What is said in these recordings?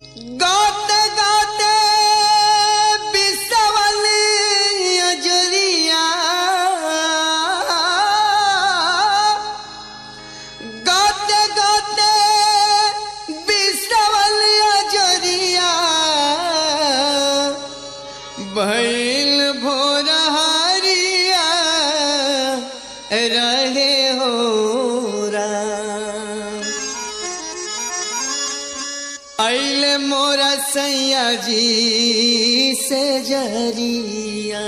गाते गाते बिसवल अजरिया गाते गाते बिसवल अजरिया भैल भोर हरिया रहे हो राम अल मोरा सैया जी से जरिया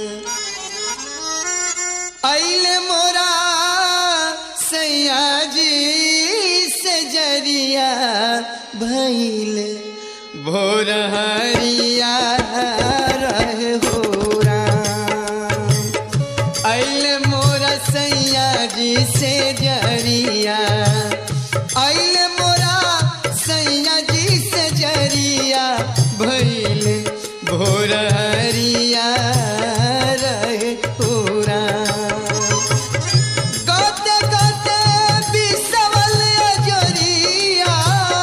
अल मोरा सैया जी से जरिया भैल भोर हरिया रहे हो राम अल मोरा सैया जी से जरिया अल मोरा सैया जी से जरिया भैल भोर हरिया रहे पूरा गाते गाते बिसवल अजरिया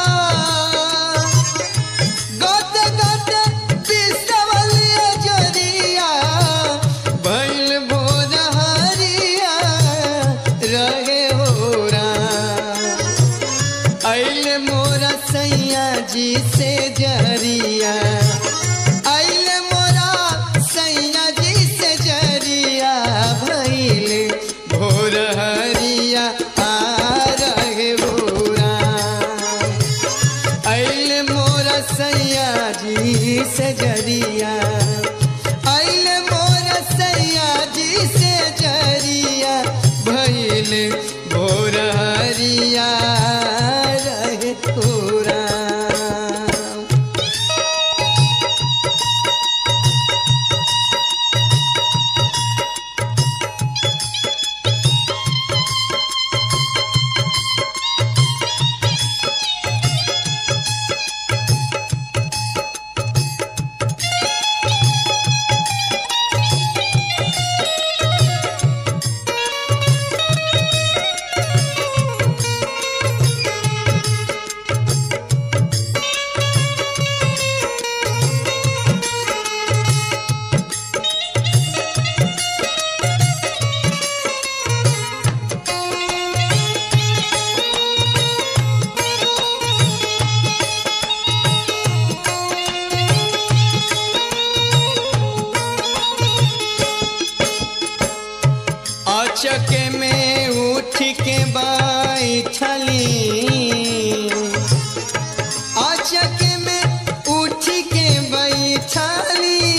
गाते गाते बिसवल अजरिया भैल भोर हरिया रहे हो राम अल मोरा सैया जी से जरिया अल मोरा सैया जी से जरिया भैल भोर हरिया आ रहे भोरा अल मोरा सैया जी से जरिया अल मोरा सैया जी से जरिया भैल भोर हरिया रहे पूरा अचके में उठ के बैठली अचके में उठ के बैठली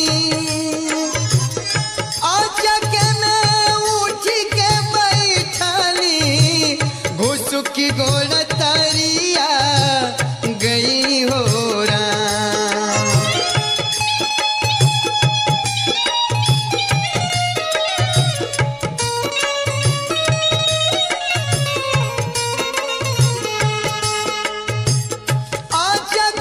अचके में उठ के बैठली घुसुकी गोल तरिया गई हो राम आजा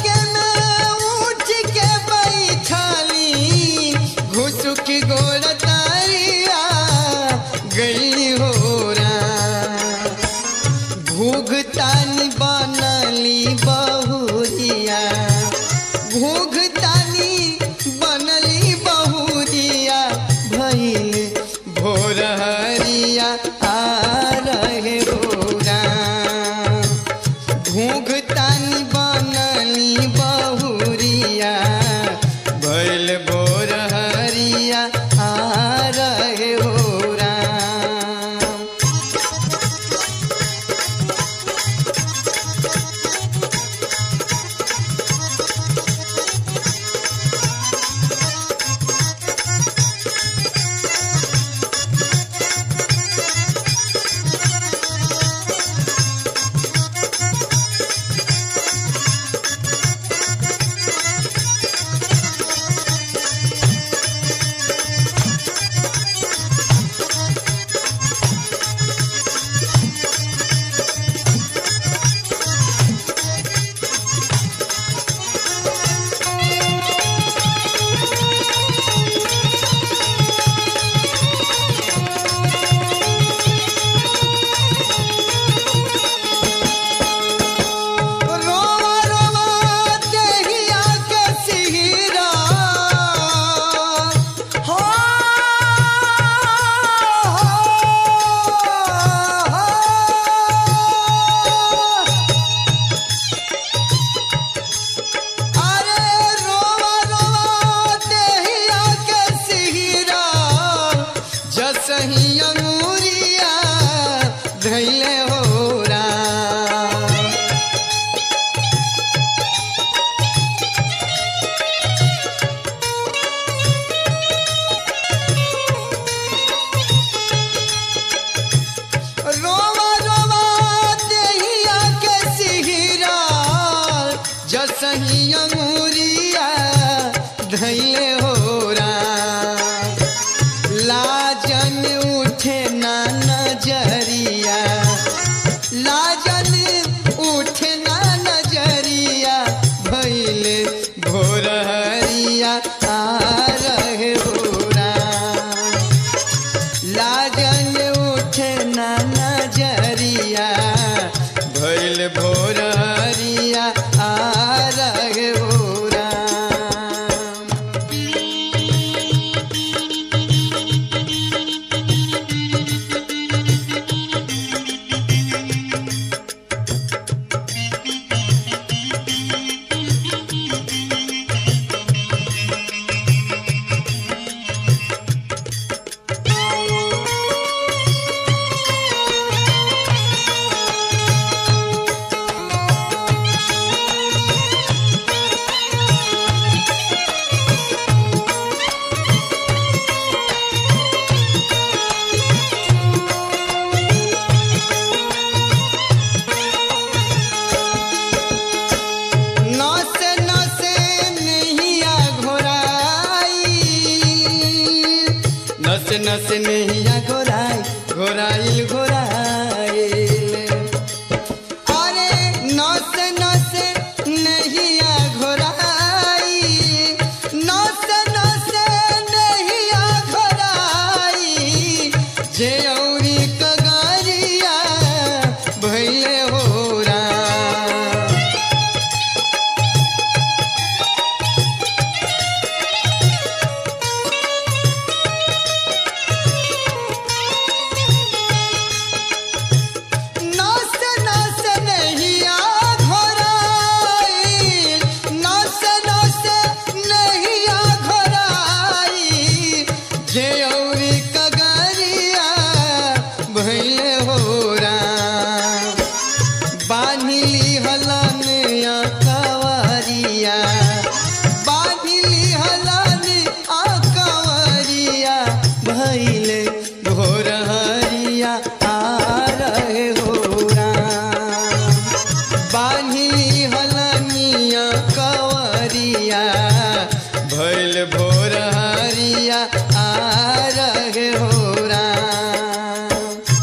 जसही अंगूरिया धैले हो राम लाजन उठे ना नजरिया लाजन उठे ना नजरिया भैले भोरहरिया आ रहे भोरा लाजन उठे ना नजरिया भैल भोरहरिया आ रहे भोरा नसे नसे नैया घोराई नसे नसे नैया घोराई घोराइल घोराइल अरे नसे नसे नैया घोराई नसे नसे नैया घोराई जे औरी कगरिया भैले हो राम नस नस नहिया घोराई नस नस नहिया घोराई जे औरी कगरिया भैले हो राम बान्हिली हलन कवरिया बान्हिली हलन कवरिया भैले भोरहरिया आ रहे हो राम बान्हिली हलनिया कवरिया भैल भोरहरिया आ रहे हो राम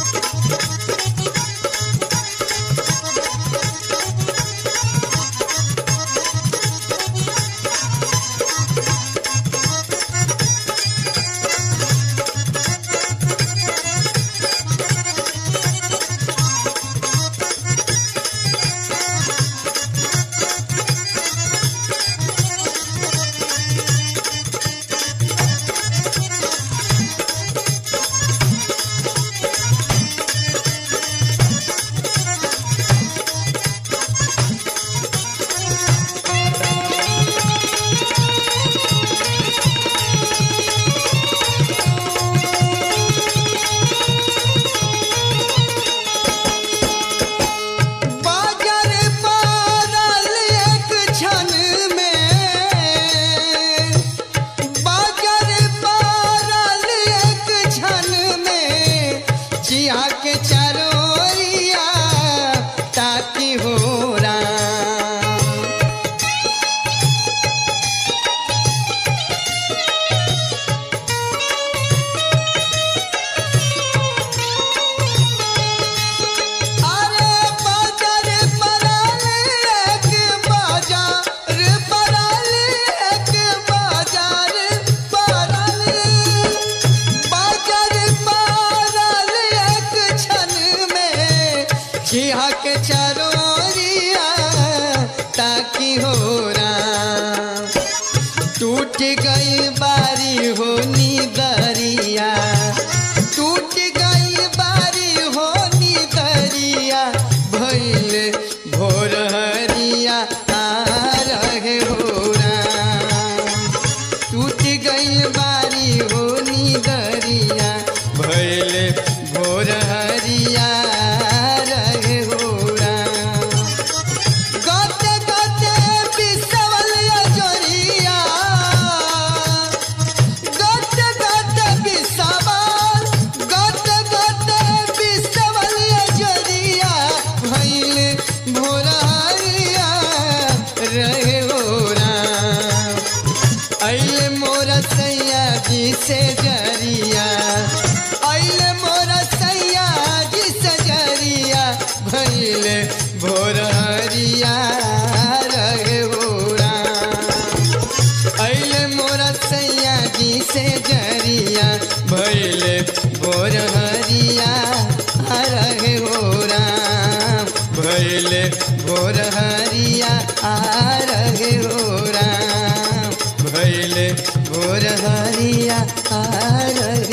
बाजार पारल एक क्षण में बाजार पारल एक क्षण में जिया के चरोरिया ताकि हो राम अरे बाजार पराल एक बाजार पराल एक बाजार पराल बाजार पराल एक क्षण में जिहा के चरोरिया ताकि हो राम टूट गई बारी हो दरिया टूट गई बारी हो दरिया भैल भोरहरिया आ रहे हो राम टूट गई बारी हो दरिया भैल भोरहरिया रहे हो राम गते गते बिसवल जोरिया भैले भोर हरिया आ रहे हो राम भैले भोर हरिया आ रहे हो राम भैले भोर हरिया आ रहे